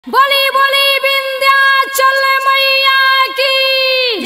बोली बोली विंध्याचल मैया की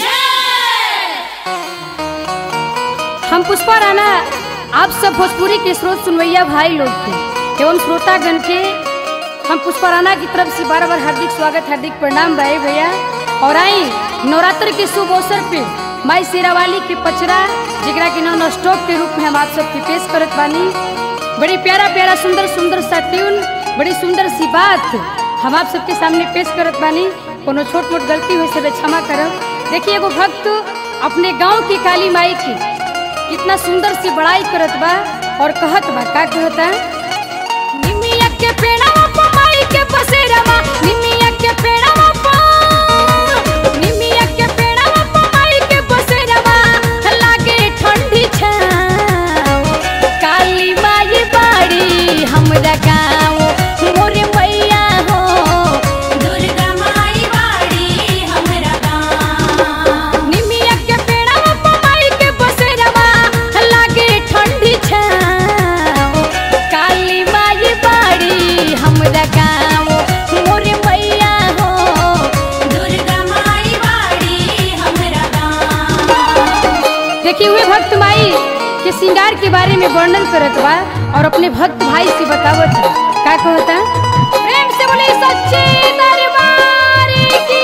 हम पुष्पा राणा आप सब भोजपुरी के स्रोत सुनवैया भाई लोग के एवं श्रोतागण के हम पुष्पा राणा की तरफ से बार बार हार्दिक स्वागत हार्दिक प्रणाम भाई भैया और आई नवरात्र के शुभ अवसर पे माई शेरावाली के पचरा जिगरा के नॉन स्टॉप के रूप में हम आप सबके पेश करत बानी बड़ी प्यारा प्यारा सुंदर सुंदर सा ट्यून बड़ी सुंदर सी बात हम आप सबके सामने पेश करत बानी कोनो छोट मोट गलती हुई से क्षमा करब देखिए एगो भक्त अपने गांव की काली माई की कितना सुंदर सी बड़ाई करत बा और कहत बा का कहता निमिया के पेड़वा पर माई के बसेरवा निमिया के पेड़वा पर निमिया के पेड़वा पर माई के बसेरवा लागे ठंडी छाव काली माई बाड़ी हमरा गाँव मोरे मैया हो दुर्गा माई बाड़ी हमरा गाँव निमिया के पेड़वा पर माई के बसेरवा लागे ठंडी छाव काली माई बाड़ी हमरा गाँव मोरे मैया हो दुर्गा माई बाड़ी हमरा गाँव देखिए हुए भक्त माई के श्रृंगार के बारे में वर्णन करत बा और अपने भक्त भाई से बतावत बा का कहता प्रेम से बोले सच्चे दरबार की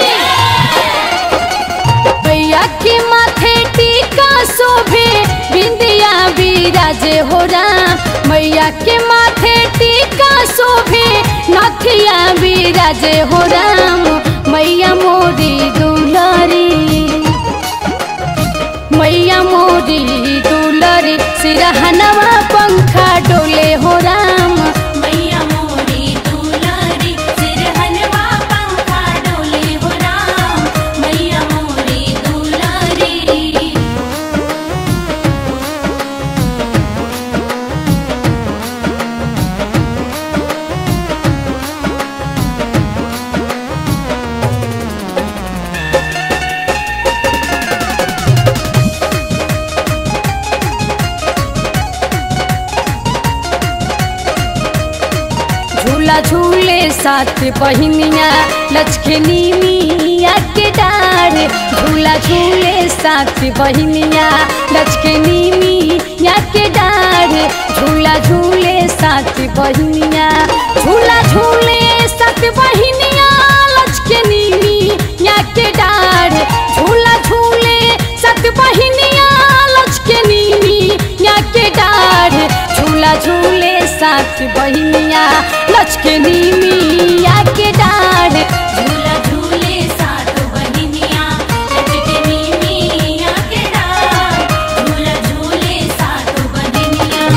भैया के माथे टीका शोभे बिंदिया बिराजे हो राम मैया के माथे टीका शोभे नथिया बिराजे हो राम मैया मोरी दुलारी मैया मोरी दुलरी सिरहनवा पंखा डोले हो राम मैया मोरी दुलारी सिरहनवा पंखा डोले हो राम मैया मोरी दुलारी झूला झूले साथ बहिनिया लचकनी मिया के डार झूला झूले साथ बहिनिया लचकनी मिया के डार झूला झूले साथ बहिनिया झूला झूले साथ बहिनिया लचकनी मिया के डार झूला झूले साथ बहिनिया लचकनी मिया के डार झूला झूले साथ बहिनिया लचकनी मिया के डाढ़ झूला झूले साथ बहिनिया लचकनी मिया के डार झूला झूले साथ बहिनिया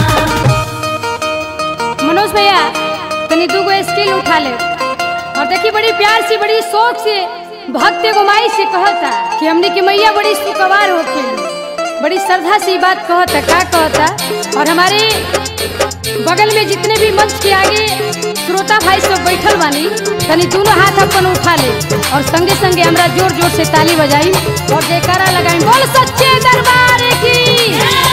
मनोज भैया तनी दूगो स्किल उठा ले और देखी बड़ी प्यार से बड़ी शौक से भक्त एगो माई से कहता कि हमने की मैया बड़ी सुकवार होके बड़ी श्रद्धा से ये बात कहता का कहता और हमारे बगल में जितने भी मंच के आगे श्रोता भाई सब बैठल बानी तनी दोनों हाथ अपन उठा ले और संगे संगे हमरा जोर जोर से ताली बजाई और जयकारा लगाई बोल सच्चे दरबार की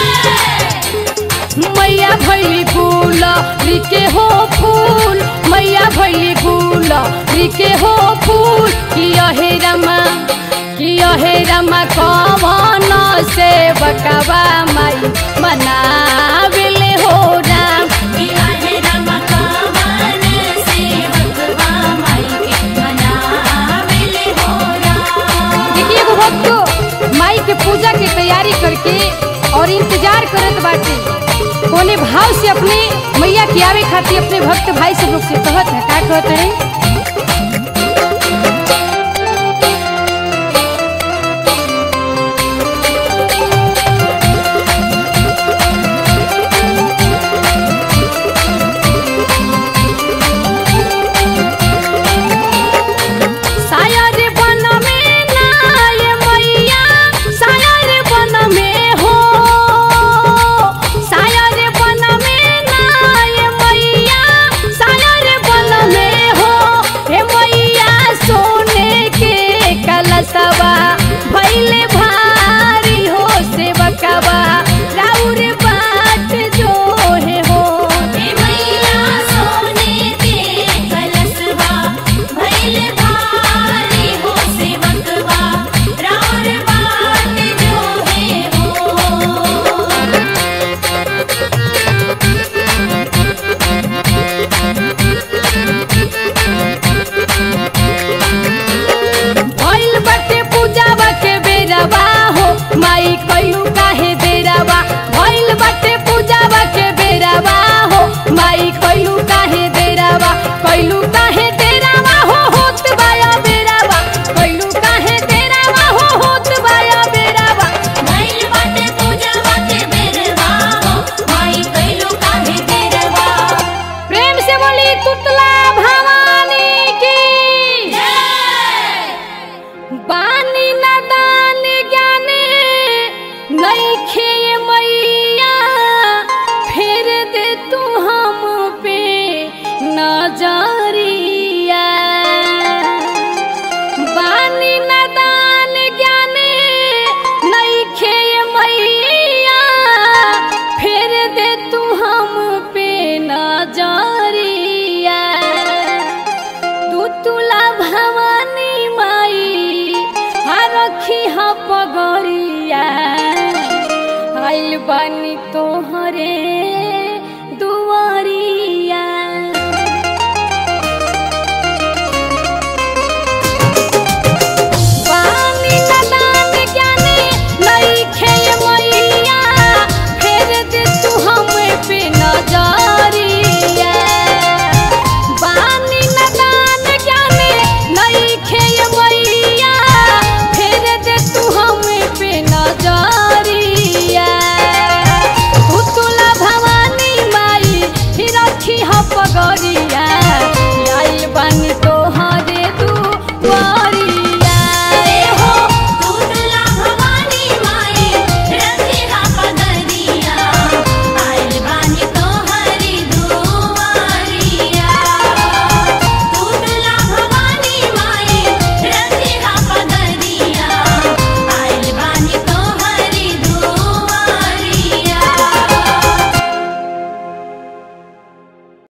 मैया भैली फूल लिके हो फूल मैया भैली फूल लिके हो फूल किया हे रमा किया हे रमा कवन से बकवा माई मनाविले हो राम किया है रमकावन सेवकवा माई के मनाविले हो राम देखिए एगो भक्त माई के पूजा की तैयारी करके और इंतजार करत बाटे कोने भाव से अपने मैया के आवे खातिर अपने भक्त भाई सब लोग से कहत है का कहत है